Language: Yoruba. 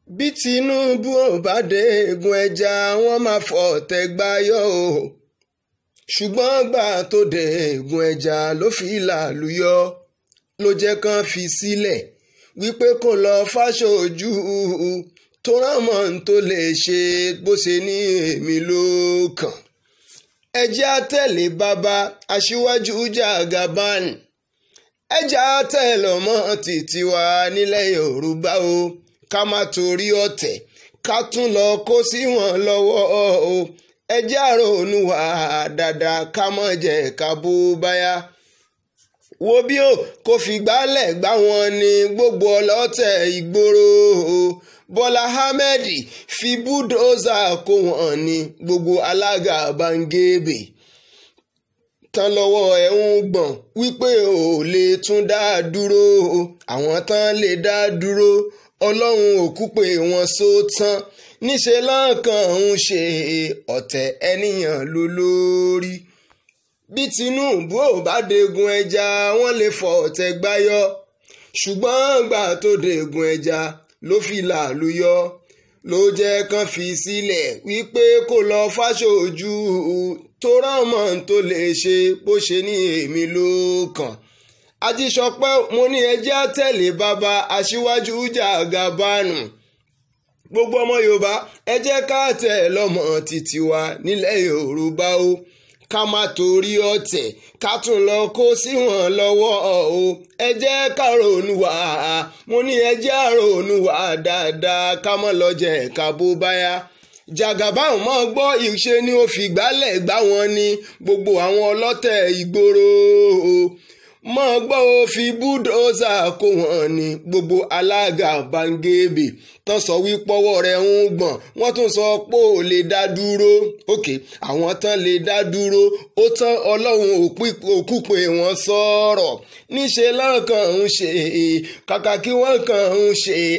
bí tinubu ò bá dé egun ẹja wọn máa fọ̀tẹ̀ gbáyọ̀ o ṣùgbọ́n gbà tó dé egun ẹja ló fi làlùyọ ló jẹ́ kán fi sílẹ̀ wípé kó lọ fáṣojú tó rámọ̀ tó lè ṣe bó ṣe ní èmi ló kàn ẹ jẹ́ àtẹ̀lé bàbá aṣíwájú Jagaban ẹ jẹ́ àtẹ̀lé ọmọ títí wa nílẹ̀ Yorùbá o ká má torí ọ̀tẹ̀ ká tún lọ kó sí wọn lọ́wọ́ o ẹ jẹ́ àrònú wa dáadáa ká mọ̀ jẹ́ ká bó báyà wo bí o kò fi gbálẹ̀ gbá wọn ní gbogbo ọlọ́tẹ̀ ìgboro o Bọ́lá Ahmed fi búdóòzà kó wọn ní gbogbo alága bangebe tán lọ́wọ́ ẹ̀ ń gbọ̀n wípé ò lè tún dá dúró àwọn tán lè dá dúró ọlọ́run òkú pé wọ́n só tán níṣẹ́ lọ́kàn ń ṣe ọ̀tẹ̀ ẹnìyàn ló lórí bí Tinubu ò bá degun ẹja wọ́n lè fọ ọ̀tẹ̀ gbáyọ̀ ṣùgbọ́n gbà tó degun ẹja ló fi làlùyọ ló jẹ́ kán fi sílẹ̀ wípé kó lọ fáṣojú tó rámọ̀ tó lè ṣe bó ṣe ní èmi ló kàn ajíṣọpẹ́ mo ní ẹjẹ́ àtẹ̀lé bàbá aṣíwájú Jagaban gbogbo ọmọ yorùbá ẹ jẹ́ ká tẹ̀ lọ́mọ títí wa nílẹ̀ yorùbá o ká má torí ọ̀tẹ̀ ká tún lọ kó sí wọn lọ́wọ́ o ẹ jẹ́ ká ronú wá mo ní ẹ jẹ́ ronú wá dáadáa ká mọ́ lọ jẹ́ ká bó báyà Jagaban mọ́ gbọ́ ìṣe ni ó fi gbálẹ̀ gbá wọn ní gbogbo àwọn ọlọ́tẹ̀ ìgboro o mọ́ gbọ́ ó fi búdóòzà kó wọn ní gbogbo alága bangebe tán sọ wípọ́wọ́ rẹ̀ ń gbọ̀n wọ́n tún sọ pé ò lè dá dúró òkè àwọn tán lè dá dúró ó tán ọlọ́run òkú pé wọ́n sọ̀rọ̀ níṣẹ́ lọ́kàn ń ṣe kàkà kí wọ́n kàn ń ṣe